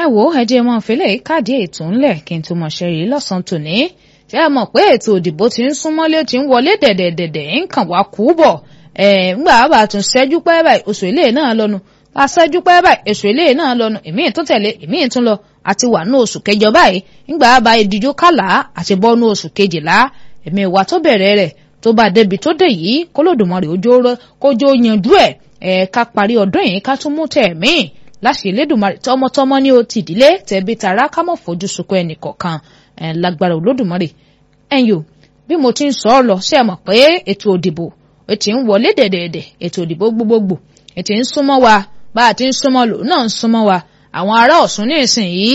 wo ẹjẹ mọ fẹlẹ káàdì ètò ńlẹ̀ kí n tó mọ ṣẹrí lọ́sàn-án tòní ṣé ẹ mọ̀ pé ètò òdìbò ti ń súnmọ́lé ó ti ń wọlé dẹ̀dẹ̀dẹ̀dẹ̀ ń kàn wá kú bọ̀ ẹ̀ ńgbà bá tún ṣẹ́jú pẹ́ báyìí oṣù ilé náà lọ́nu bá ṣẹ́jú pẹ́ báyìí oṣù ilé náà lọ́nu ìmíì tó tẹ̀lé ìmíì tún lọ àti wà ní oṣù kẹjọ báyìí ńgbà bá ìdíjú kàlà àti bọ́ ní oṣù kejìlá ẹ̀mí ìwà tó bẹ̀rẹ̀ rẹ̀ tó bá débi tó dé yìí kólódùmarè kójó yanjú ẹ̀ ẹ̀ ká parí ọdún yìí ká tún mú tẹ̀ míì láṣẹ Elédùmarè tọmọtọmọ ní o ti ìdílé tẹbi tara ká mọ fojú sunkún ẹnì kọ̀ọ̀kan ẹ lágbára Olódùmarè ẹ̀yin o bí mo ti ń sọ ọ lọ ṣe é mọ̀ pé ètò òdìbò ẹ ti ń wọlé dẹ̀dẹ̀dẹ̀ ètò òdìbò gbogbogbò ẹ ti ń súnmọ́ wa bá a ti ń súnmọ́ lò náà ń súnmọ́ wa àwọn ará Ọ̀ṣun ní ìsinyìí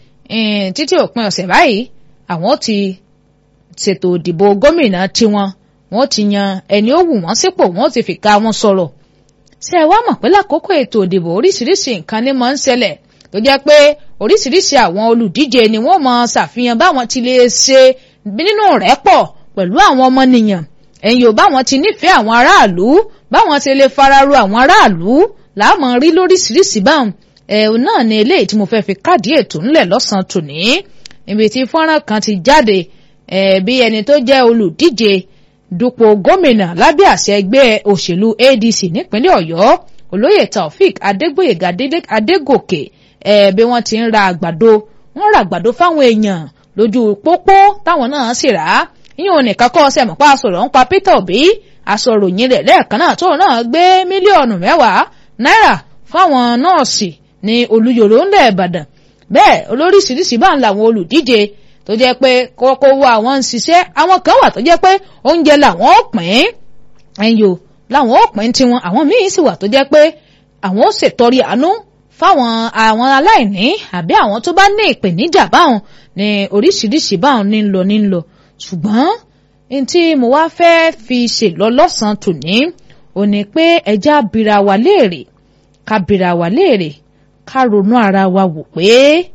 títí òpin ọ̀sẹ̀ báyìí àwọn ti ṣètò òdìbò gómìnà tiwọn wọ́n ti yan ẹni ó wù wọ́n sípò wọ́n ti fìkà wọn sọ̀rọ̀ ṣé ẹ wá mọ̀ pé lákòókò ètò òdìbò oríṣiríṣi nǹkan ni máa ń ṣẹlẹ̀ tó jẹ́ pé oríṣiríṣi àwọn olùdíje ni wọ́n máa ṣàfihàn báwọn ti lè ṣe nínú rẹ́pọ̀ pẹ̀lú àwọn ọmọnìyàn ẹ̀yin ò báwọn ti nífẹ̀ẹ́ àwọn aráàlú báwọn ti lè fararo àwọn aráàlú láàmú rí lóríṣiríṣi báwọn ẹ̀hún náà ni eléyìí tí mo fẹ́ fi káàdì ètò ńlẹ̀ lọ́sàn-án tòní níbi tí fọ́nrán kan ti jáde bí ẹni tó jẹ́ olùdíje dupò gómìnà lábẹ́ àṣẹ ẹgbẹ́ òṣèlú ADC nípínlẹ̀ Ọ̀yọ́ olóyè Taofik Adégbóyèga Adégòkè ẹ̀ bí wọ́n ti ń ra àgbàdo wọ́n ra àgbàdo fáwọn èèyàn lójú pópó táwọn náà sì rà á yíyan nìkan kọ́ ọsẹ mọ̀pá sọ̀rọ̀ ń pa Peter Obi aṣọ̀ròyìn rẹ̀ lẹ́ẹ̀kan náà tóun náà gbé mílíọ̀nù mẹ́wàá náírà fáwọn nọ́ọ̀sì ní Olúyọ̀lé ńlẹ̀ Ìbàdàn bẹ́ẹ̀ olóríṣiríṣi bá ń làwọn olùdíje tó jẹ́ pé kókó wo àwọn ń ṣiṣẹ́ àwọn kan wà tó jẹ́ pé oúnjẹ làwọn ó pín ẹ̀yò làwọn ó pín tiwọn àwọn míín sì wà tó jẹ́ pé àwọn ó ṣètọrí àánú fáwọn àwọn aláìní àbí àwọn tó bá ní ìpèníjà báwọn ní oríṣiríṣi báwọn ní ń lọ ní ń lọ ṣùgbọ́n ní tí mo wá fẹ́ fi ṣèlọ lọ́sàn-án tòní ò ní pé ẹja bira wa léèrè ká bira wa léèrè ká ronú ara wa wò pé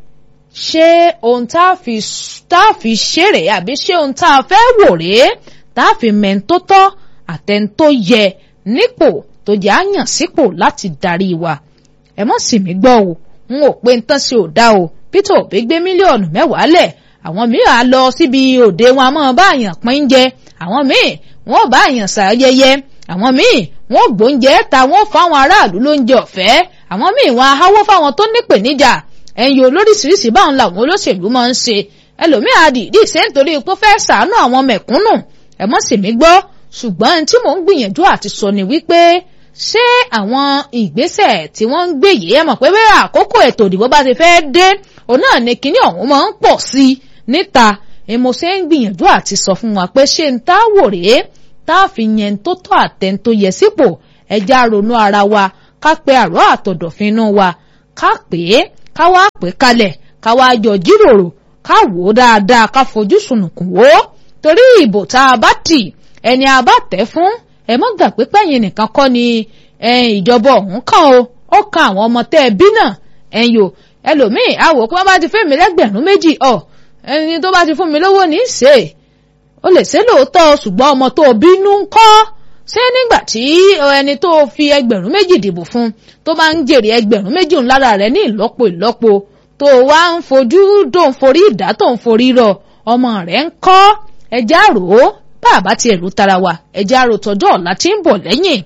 ṣé ohun tá a fi tá a fi ṣeré àbí ṣé ohun tá a fẹ́ wò rèé tá a fi mẹ́ńtó tọ́ àtẹ̀ńtó yẹ nípò tó jẹ́ àyàn sípò láti darí wa ẹ mọ̀ sí mi gbọ́ o n ò pé ń tán sí ò dá o Peter Obi gbé mílíọ̀nù mẹ́wàá lẹ̀ àwọn míì á lọ síbi òde wọn a máa bá àyàn pín jẹ àwọn míì wọn ò bá àyàn ṣayẹyẹ àwọn míì wọn ò gbóúnjẹ ta wọn fáwọn aráàlú lóúnjẹ ọ̀fẹ́ àwọn míì wọn á háwó fáwọn tó nípèníjà ẹ̀yin olóríṣiríṣi báwọn làwọn olóṣèlú máa ń ṣe ẹlòmíì àdìdì ṣe nítorí pé fẹ́ ṣàánú àwọn mẹ̀kúnnù ẹ mọ̀ sí mi gbọ́ ṣùgbọ́n tí mò ń gbìyànjú àti sọ ni wípé ṣé àwọn ìgbésẹ̀ tí wọ́n ń gbé yìí ẹ mọ̀ pé bẹ́ẹ̀ àkókò ètò ìdìbò bá ti fẹ́ dé òun náà ni kinní ọ̀hún máa ń pọ̀ sí i níta mo ṣe ń gbìyànjú àti sọ fún wa pé ṣé ń tá wò rèé tá a fi yẹn tó tọ́ àtẹn tó yẹ sípò ẹja ronú ara wa ká pe àrọ́ àtọ̀dọ̀fínú wa ká pè é ká wá pè kalẹ̀ ká wá jọ jíròrò ká wò ó dáadáa ká fojú sùnùkùn wò ó torí ìbò tá a bá tì ẹni a bá tẹ̀ fún ẹ mọ́ gbà pé pẹ́yìn nìkan kọ́ ni ìjọba ọ̀hún kàn o ó kan àwọn ọmọ tẹ́ ẹ bí náà ẹ̀yìn o ẹlòmíì àwò pé wọ́n bá ti fẹ́ mi lẹ́gbẹ̀rún méjì ọ̀ ẹni tó bá ti fún mi lówó ní í ṣe ó lè ṣe lóòótọ́ ṣùgbọ́n ọmọ tó bínú ń kọ́ ṣé nígbà tí ẹni tó fi ẹgbẹ̀rún méjì dìbò fún tó máa ń jèrè ẹgbẹ̀rún méjì ń lára rẹ̀ ní ìlọ́po ìlọ́po tó wá ń fojú tó ń forí ìdá tó ń forí rọ ọmọ rẹ̀ ń kọ́ ẹja rò ó bá a bá tiẹ̀ rò tara wa ẹja rò tọjọ́ ọ̀la tí ń bọ̀ lẹ́yìn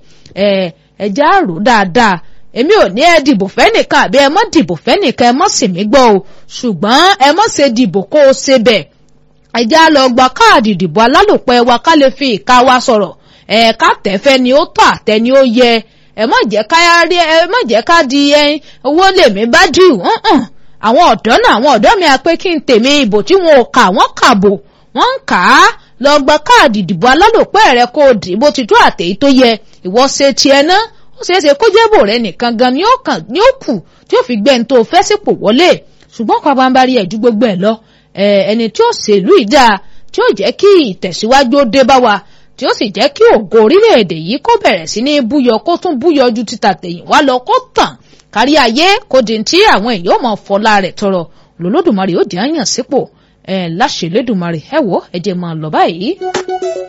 ẹja rò dáadáa èmi ò ní ẹ dìbò fẹ́nìkan àbí ẹ mọ́ dìbò fẹ́nìkan ẹ mọ́ sì mí gbọ́ o ṣùgbọ́n ẹ mọ́ ṣe dìbò kó o ṣe bẹ̀ ẹja lọ gba káàdì ìdìbò alálòpẹ́ wa ká lè fi ìka wa sọ̀rọ̀ ẹ̀ẹ̀ka tẹ̀fẹ́ ni ó tọ́ àtẹ ni ó yẹ ẹ má jẹ́ ká rí ẹ má jẹ́ ká di ẹyin owó lèmi bá dì hàn àwọn ọ̀dọ́ náà àwọn ọ̀dọ́ mi á pé kí n tèmi ìbò tí wọn ò kà wọ́n kàbò wọ́n ń kà á lọ gba káàdì ìdìbò alálòpẹ́ rẹ kó o dì bó ti tó àtẹ̀yí tó yẹ ìwọ ṣe tiẹ̀ ná ó ṣeé ṣe kó jẹ́bò rẹ nìkan gan ni ó kàn ni ó kù tí ó fi gbẹ́ni tó fẹ́ sípò wọlé ṣùgbọ́n pàpàǹbarì ẹ̀ ju gbogbo ẹ̀ lọ ẹni tí ó ṣèlú ìdá tí ó jẹ́ kí ìtẹ̀síwájú ó dé bá wa tí ó sì jẹ́ kí ògo orílẹ̀-èdè yìí kó bẹ̀rẹ̀ sí ní búyọ kó tún búyọ ju títà tẹ̀yìn wá lọ kó tàn kárí ayé kó di tí àwọn èèyàn mọ̀ fọlá rẹ̀ tọrọ lọ́lọ́dùmarè ó di àyàn sípò ẹ̀ láṣẹ lẹ́dùmarè ẹ wò ẹ jẹ́ máa lọ báyìí.